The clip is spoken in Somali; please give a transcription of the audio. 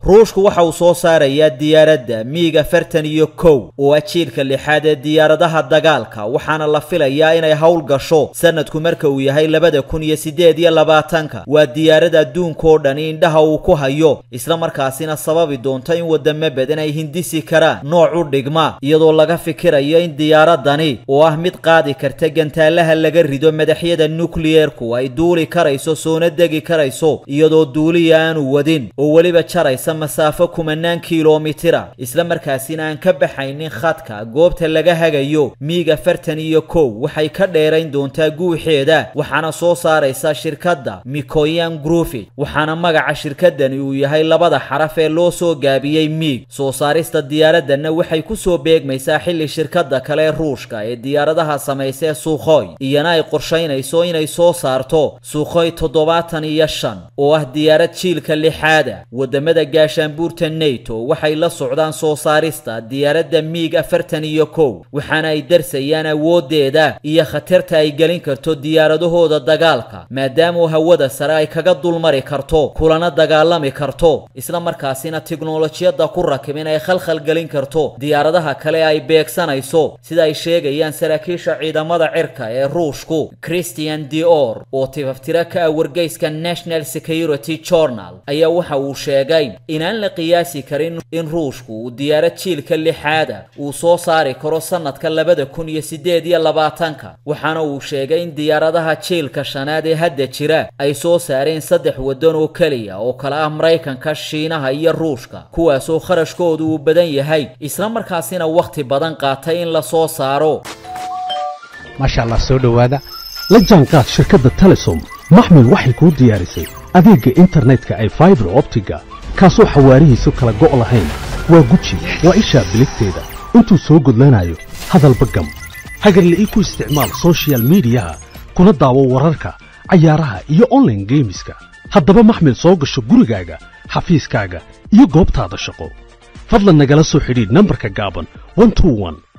ruushku waxa uu soo saarayaa diyaaradda miig afartan iyo kow oo ah jiilka lixaad ee diyaaradaha dagaalka waxaana la filayaa inay howl gasho sanadku marka uu yahay labada kun iyo siddeed iyo labaatanka waa diyaarad adduunkaoo dhani indhaha uu ku hayo isla markaasina sababi doonta in wadamo badan ay hindisi karaan nooc u dhigma iyadoo laga fikirayo in diyaaradani oo ah mid qaadi karta gantaalaha laga rido madaxyada nukliyerku ay duuli karayso soona degi karayso iyadoo duuliya aanu wadin oo weliba jaraysa masaafo kumanaan kilomitira isla markaasina aan ka baxaynin khadka goobta laga hagayo miig afartan iyo kow waxay ka dheerayn doontaa guuxeeda waxaana soo saaraysa shirkadda mikoyan grufi waxaana magaca shirkadani uu yahay labada xaraf ee loo soo gaabiyey miig soo saarista diyaaradana waxay ku soo beegmaysaa xilli shirkadda kale ee ruushka ee diyaaradaha samaysee suukhoy iyana ay qorshaynayso inay soo saarto suukhoy toddobaatan iyo shan oo ah diyaarad jiilka lixaada wadamada gaashaanbuurta neto waxay la socdaan soo saarista diyaaradda miig afartan iyo kow waxaana ay darsayaan awooddeeda iyo khatarta ay gelin karto diyaaradahooda dagaalka maadaama hawada sare ay kaga dulmari karto kulana dagaalami karto isla markaasina tiknolojiyadda ku rakibin ay khalkhal gelin karto diyaaradaha kale ay beegsanayso sida ay sheegayaan saraakiisha ciidamada cirka ee ruushku christian dior oo tifaftiro ka ah wargeyska national security journal ayaa waxa uu sheegay inaan la qiyaasi karin in ruushku uu diyaarad jiilka lixaada uu soo saari karo sanadka labada kun iyo siddeed iyo labaatanka waxaana uu sheegay in diyaaradaha jiilka shanaad ee hadda jira ay soo saareen saddex waddan oo keliya oo kala ah maraykanka shiinaha iyo ruushka kuwaasoo kharashkoodu uu badan yahay isla markaasina wakhti badan qaatay in la soo saaro maasha allah soo dhowaada la jaanqaad shirkadda telesom maxmil waxay kuu diyaarisay adeegga internetka ay faibar optiga kaasoo xawaarihiisu kala go' lahayn waa guji waa ishaa biligteeda intuu soo gudlanayo hadalba gam hagarle ii ku isticmaal sochial midiyaha kuna daawo wararka cayaaraha iyo onlaine geemiska haddaba maxmil soo gasho gurigaaga xafiiskaaga iyo goobtaada shaqo fadlan nagala soo xidhiidh nambarka gaaban